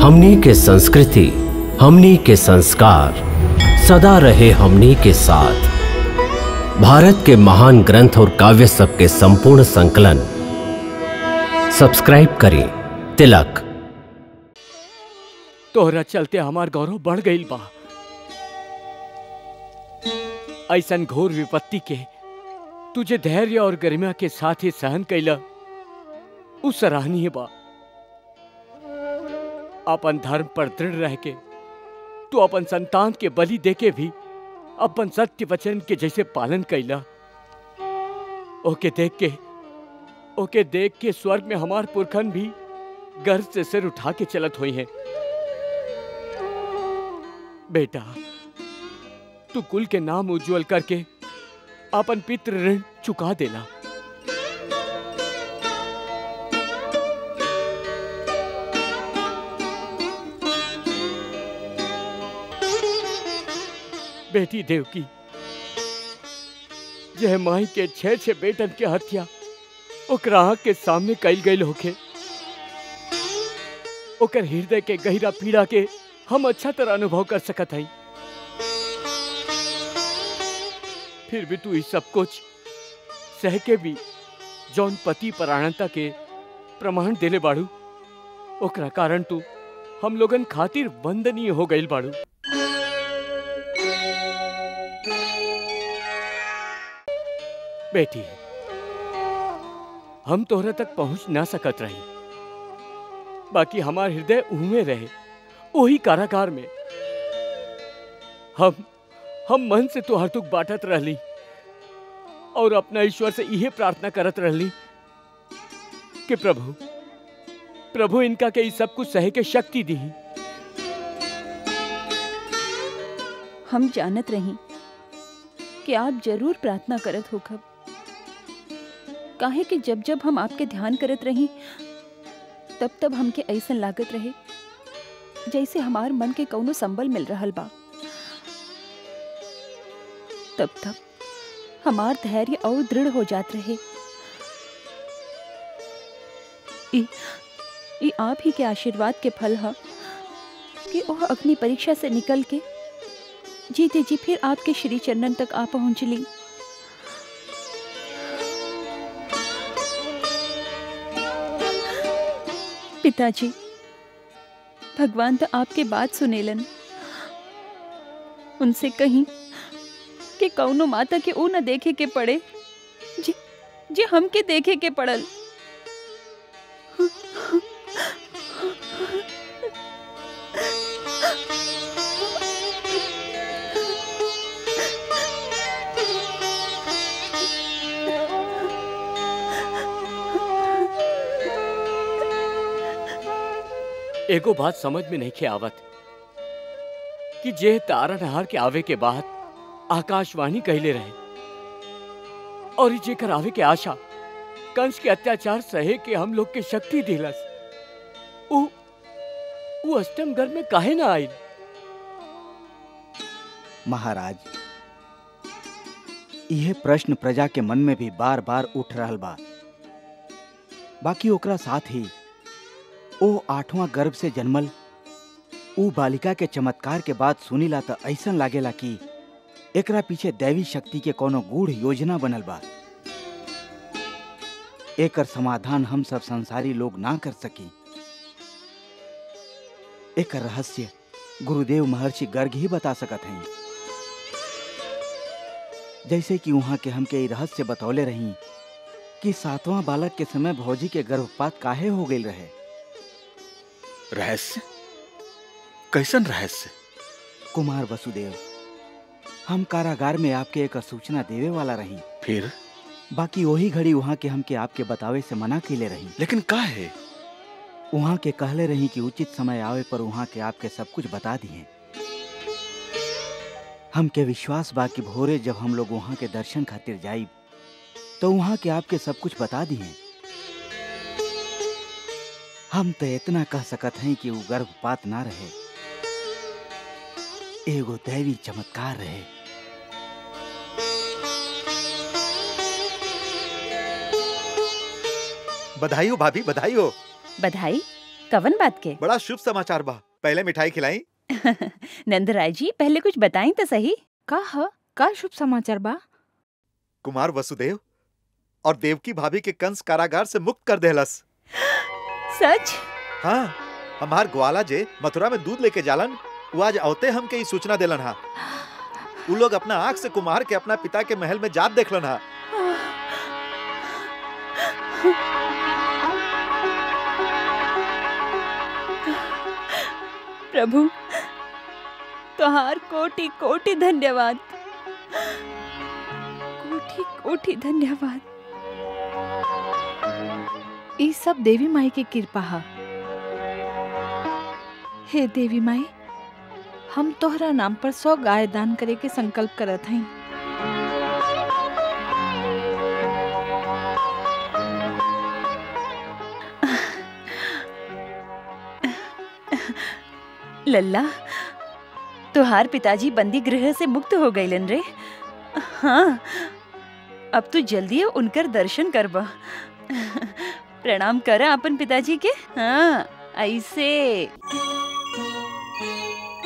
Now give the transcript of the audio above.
हमनी के संस्कृति हमनी के संस्कार सदा रहे हमनी के साथ भारत के महान ग्रंथ और काव्य सब के संपूर्ण संकलन सब्सक्राइब करें तिलक तोहरा चलते हमार गौरव बढ़ गईल बा ऐसन घोर विपत्ति के तुझे धैर्य और गरिमा के साथ ही सहन कैला उ सराहनीय बा अपन धर्म पर दृढ़ रह के तू अपन संतान के बलि दे के भी अपन सत्य वचन के जैसे पालन कैला ओके देख के ओके देख के स्वर्ग में हमार पुरखन भी गर्व से सिर उठा के चलत हुई हैं बेटा तू कुल के नाम उज्जवल करके अपन पितृ ऋण चुका देला बेटी देवकी यह माई के छह छह बेटन के हत्या ओकरा आँख के सामने कैल गई होके ओकर हृदय के गहरा पीड़ा के हम अच्छा तरह अनुभव कर सकत हई फिर भी तू इस सब कुछ सह के भी जौन पति परायणता के प्रमाण देले बाड़ू ओकरा कारण तू हम लोगन खातिर वंदनीय हो गईल बाड़ू बेटी हम तोहरा तक पहुंच ना सकत रही बाकी हमार हृदय उहमे रहे वही कारागार में हम हम मन से तोहर दुख बांटत रहली और अपना ईश्वर से यही प्रार्थना करत रहली कि प्रभु प्रभु इनका के ई सब कुछ सहे के शक्ति दी हम जानत रही कि आप जरूर प्रार्थना करत होखब काहे कि जब जब हम आपके ध्यान करत रही तब तब हमके ऐसन लागत रहे जैसे हमार मन के कौनो संबल मिल रहल बा तब तब हमार धैर्य और दृढ़ हो जात रहे ई ई आप ही के आशीर्वाद के फल ह कि वह अग्नि परीक्षा से निकल के जीते जी फिर आपके श्री चरणन तक आ पहुंचली पिताजी भगवान तो आपके बात सुनेलन उनसे कहीं कि कौनो माता के ऊ न देखे के पड़े जे जे हमके देखे के पड़ल एगो बात समझ में नहीं खे आवत कि जे तारा नहार के आवे के बाद आकाशवाणी कहले रहे और ई जेकर आवे के आशा कंस के अत्याचार सहे के हम लोग के शक्ति दिलस उ उ अष्टम गर्भ में काहे ना आइल महाराज यह प्रश्न प्रजा के मन में भी बार बार उठ रहल बा बाकी ओकरा साथ ही ओ आठवां गर्भ से जन्मल ऊ बालिका के चमत्कार के बाद सुनीला त ऐसन लागेला कि एकरा पीछे दैवी शक्ति के कोनो गूढ़ योजना बनल बा एकर समाधान हम सब संसारी लोग ना कर सकी एकर रहस्य गुरुदेव महर्षि गर्ग ही बता सकत हैं जैसे कि वहां के हमके ई रहस्य बतौले रही कि सातवां बालक के समय भौजी के गर्भपात काहे हो गई रहे रहस्य कैसन रहस्य कुमार वसुदेव हम कारागार में आपके एक सूचना देवे वाला रही फिर बाकी वही घड़ी वहाँ के हमके आपके बतावे से मना कैले रही लेकिन का है वहाँ के कहले रही कि उचित समय आवे पर वहाँ के आपके सब कुछ बता दिए हमके विश्वास बा कि भोरे जब हम लोग वहाँ के दर्शन खातिर जाइब तो वहाँ के आपके सब कुछ बता दिए हम तो इतना कह सकत हैं कि वो गर्भपात ना रहे एगो दैवी चमत्कार रहे बधाई हो भाभी बधाई हो बधाई कवन बात के बड़ा शुभ समाचार बा पहले मिठाई खिलाई नंदराय जी पहले कुछ बताएं तो सही का ह का शुभ समाचार बा कुमार वसुदेव और देवकी भाभी के कंस कारागार से मुक्त कर देहलस सच हाँ हमार ग्वाला जे मथुरा में दूध लेके जालन वो आज औते हमके ई सूचना देलन हा उ लोग अपना आंख से कुमार के अपना पिता के महल में जात देखलन हा प्रभु तोहार कोटि कोटि धन्यवाद कोटि कोटि धन्यवाद ई सब देवी माई की कृपा है हे देवी माई हम तोहरा नाम पर सौ गाय दान करे के संकल्प करत हई लल्ला तुहार पिताजी बंदी गृह से मुक्त हो गईलन रे हाँ अब तू जल्दी उनकर दर्शन करबा प्रणाम कर अपन पिताजी के हाँ ऐसे